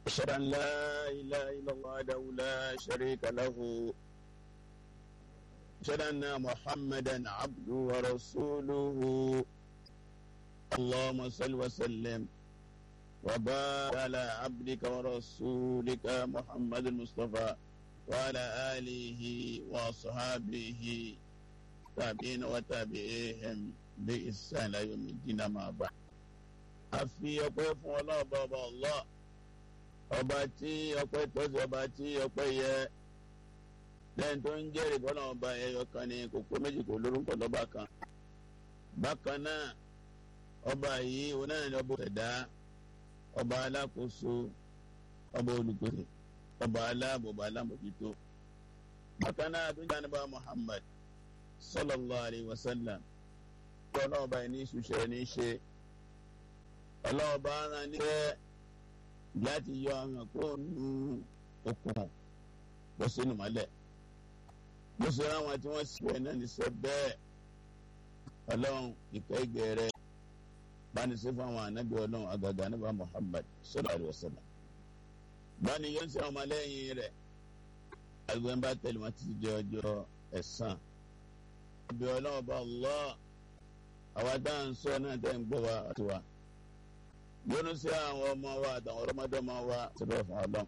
أشهد أن لا إله إلا الله وحده لا شريك له أشهد أن محمدا عبده ورسوله اللهم صل وسلم وبارك على عبدك ورسولك محمد المصطفى وعلى آله وصحابه تابعين وتابعيهم بإحسان إلى يوم الدين ما بعد àfi ọpẹ́ fún ọlọ́ọ̀bá ọba Allah ọba tí ọpẹ́ tọ́sí ọba tí ọpẹ́ yẹ lẹ́yìn tó ń jẹ́rìí bọ́lá ọba ẹyọ kan ní kókó méjì kò lórúkọ lọ́ba kan bákan náà ọba yìí òun náà ní ọba òṣèdá ọba alákòóso ọba olùgbèsè ọba aláàbò ọba alámòjútó bákan náà àdúgbò àníbà Muhammad sallallahu alayhi wa sallam ọlọ́ọ̀bá yìí ní ìṣúṣẹ́ ní í ṣe ọlọ́ọ̀bá ara níbẹ̀ láti yọ àwọn kó nu okùn bọ́ sínú mọ́lẹ̀ bó ṣe ráwọn tí wọ́n sì wẹ̀ náà ní sọ bẹ́ẹ̀ ọlọ́run ìkẹ́ ìgbẹ́ rẹ báni sí fún àwọn anábì ọlọ́run àgàgà níbà Muhammad sallallahu alaihi wasallam báni yóò ṣe àwọn ọmọlẹ́yìn rẹ̀ agbẹ́ ń bá tẹ̀lé wọn títí di ọjọ́ ẹ̀san ibi ọlọ́run bá Allah àwa dáhùn sọ náà tẹ̀ ń gbọ́ wa àti wa yónú sí àwọn ọmọ wa àtàwọn ọlọ́mọdé ọmọ wa síbẹ̀ fún ọlọ́m.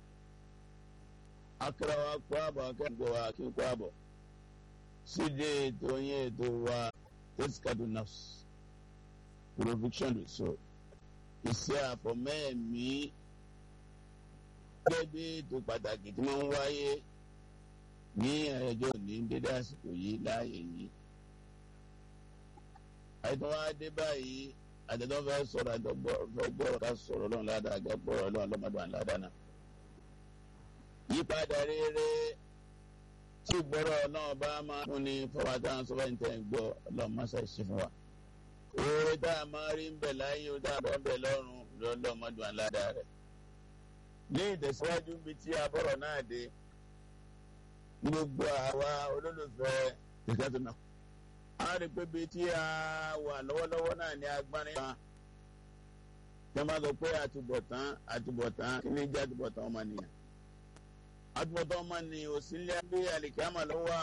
akẹ́rọ wa kó àbọ̀ akẹ́kọ̀ọ́ wa kí n kó àbọ̀ síde ètò yẹn ètò wa tẹ́síkàdù nafs provision so iṣẹ́ àfọ̀mẹ́ẹ̀mí gẹ́gẹ́ bí ètò pàtàkì tí wọ́n ń wáyé ní ẹjọ́ ní dédé àsìkò yìí láàyè yìí. àìtọ́ wa dé báyìí àtẹ̀tọ́ fẹ́ sọ̀rọ̀ àtẹ̀gbọ́ fẹ́ gbọ́rọ̀ ká sọ̀rọ̀ lọ́n ládàá gẹ́ gbọ́rọ̀ lọ́n lọ́mọdún àládàá náà. yípadà rere tí gbọ́rọ̀ náà bá máa fún ni fọwọ́ táwọn sọ́fẹ́ ń tẹ̀ ń gbọ́ ọlọ́run má ṣe ṣe fún wa. oore tá a máa rí ń bẹ̀ láyé o tá a bọ̀ ń bẹ̀ lọ́rùn lọ́mọdún àládàá rẹ̀. ní ìtẹ̀síwájú bíi tí a bọ̀rọ̀ náà dé gbogbo àwa olólùfẹ́ tẹ̀síwájú náà a rí pé bíi tí a wà lọ́wọ́lọ́wọ́ náà ní agbárin kan tí wọ́n bá sọ pé àtúbọ̀tán àtúbọ̀tán kí ni jẹ́ àtúbọ̀tán ọmọnìyàn àtúbọ̀tán ọmọnìyàn ò sí ilé bí àlìkámà ló wà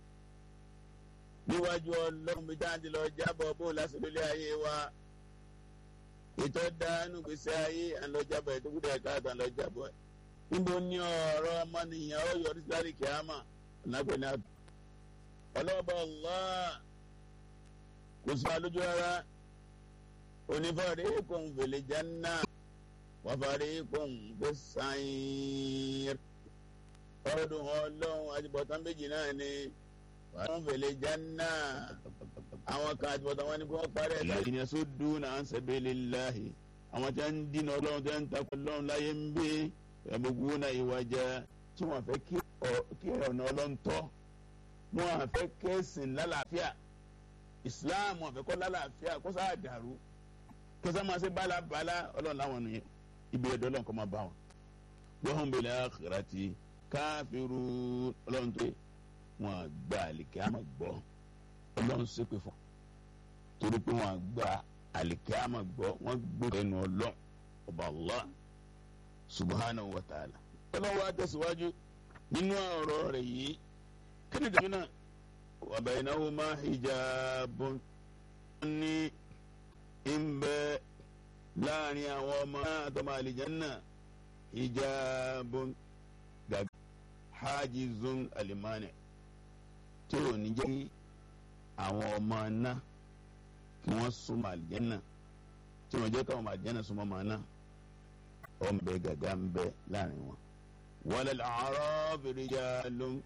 níwájú ọlọ́run bí táwọn ti lọ jábọ̀ bó lásìkò ilé ayé wa ètò dánú gbèsè ayé àlọ́jábọ̀ ètò kúdà ẹ̀ka àtàn lọ́jábọ̀ níbo ni ọ̀rọ̀ ọmọnìyàn ó yọrí sí àlìkámà ọ̀nàpẹ̀ ní àtúbọ̀ ọlọ́ọ̀bọ̀ Allah kò sí alójú rárá onífàrí kún fèlè janna wàfàrí kún fè sàyìn ọdún ọlọ́run àtibọ̀tán méjì náà ni wàá fèlè janna àwọn kan àtibọ̀tán wọn ni kí wọ́n parí ẹ̀ láyé ní sódùn an sabilillahi àwọn tí wọ́n ń dínà ọlọ́run tí wọ́n ń takò ọlọ́run láyé ń gbé ẹ̀mọ́gbó náà ìwà jẹ́ tí wọ́n fẹ́ kí ọ̀nà ọlọ́run tọ́ wọn àfẹ́ kẹ́sìn lálàáfíà islam àfẹ́ kọ́ lálàáfíà kó sáà dàrú kó sáà máa ṣe bálabàlá ọlọ́run láwọn nìyẹn ibi ẹ̀dọ́ ọlọ́run kọ́ máa bá wọn. wọ́n bil akhirati káfíru ọlọ́run tó wọn gba àlìkẹ́ àmọ̀ gbọ́ ọlọ́run ṣépè fún torí pé wọn gba àlìkẹ́ àmọ̀ gbọ́ wọn gbé ẹnu ọlọ́run ọba Allah subhanahu wa ta'ala. ọlọ́run wa tẹ̀síwájú nínú ọ̀rọ̀ rẹ̀ yìí kini dàmínà wa baynahuma hijabun ní ìmbẹ láàrin àwọn ọmọ náà àtọmọ àlìjánná hijabun gàgà hajizun alimani tí ò ní jẹ́ àwọn ọmọ náà kí wọ́n súnmọ́ àlìjánná tí wọ́n jẹ́ káwọn àlìjánná súnmọ́ ọmọ náà ọmọ bẹ gàgà ń bẹ láàrin wọn. walal a'rabi rijalun